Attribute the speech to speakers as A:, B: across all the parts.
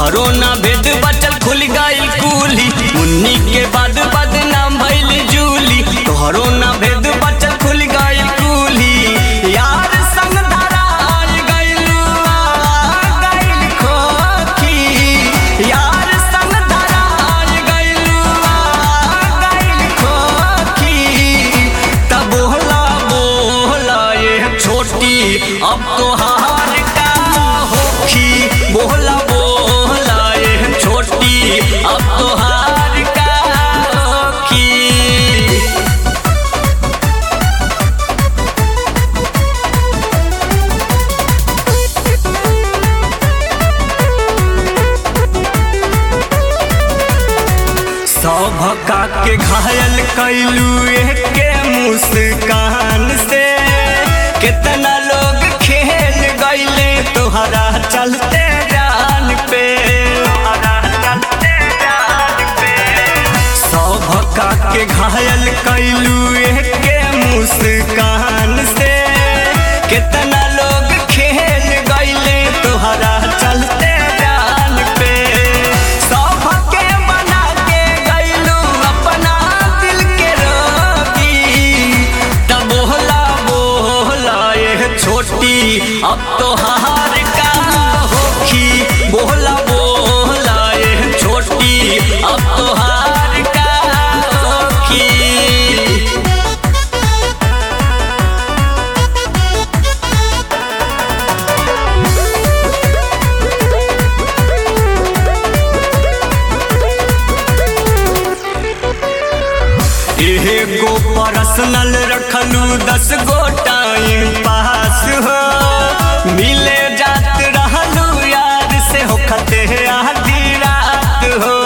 A: तोहरो ना भेद बचल खुल गइल कुली मुन्नी के बाद बदनाम भइल जूली तोहरो ना भेद बचल खुल गइल कुली यार संग धराल गइल आ गइल खोखी यार संग धराल गइल आ गइल खोखी तब बोला बोला ये छोटी अब तो हार का होखी बोला बोला ये छोटी अब तो हार का होखी सौभका के घायल कैलू के मुस्कान से कितना लोग खेल गईले तोहरा चलते जान पे सौभका के घायल कैलू के मुस्कान से कितना लोग खेल गईले तोहरा चलते जान पे सौभके बना के गईलू अपना दिल के रोगी तब बोला बोला ये छोटी अब तो हार का होखी बोला बोला ये छोटी अब तो हार का होखी एगो पर्सनल रखलू दस गो टाइम पास हो मिले जात रहलू यार से हो खते आधी रात हो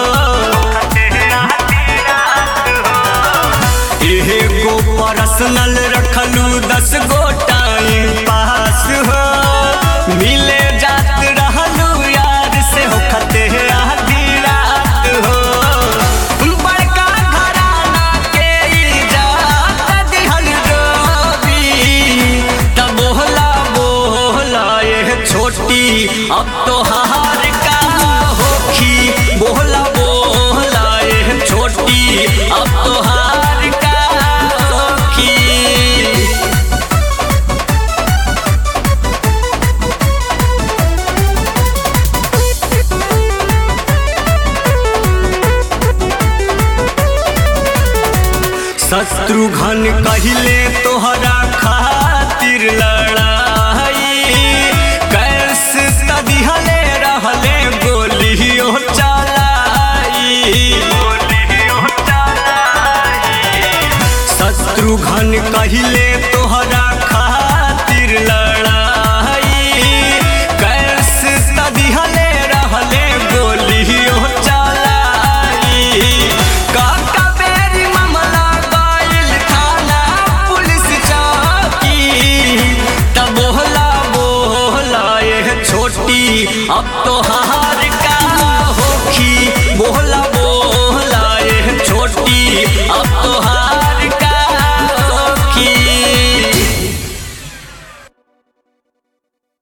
A: एगो पर्सनल रखलू दस गो टाइम पास हो मिले जात रहलू यार से हो खते आधी रात हो बड़का घराना के इजाजत दिहल डोबी तब बोला बोला ये छोटी अब तो हार का होखी बोला बोला ये छोटी अब तो हार का होखी शत्रुघ्न कहिले तोहरा खातिर लड़ाई कैसे तदिहले रहले गोलियो चलाई शत्रुघ्न कहिले तोहरा खातिर लड़ाई कैसे तदिहले रहले गोलियो चलाई काका बेरी मामला गइल थाना पुलिस चौकी तब बोला बोला ये छोटी अब तो हाँ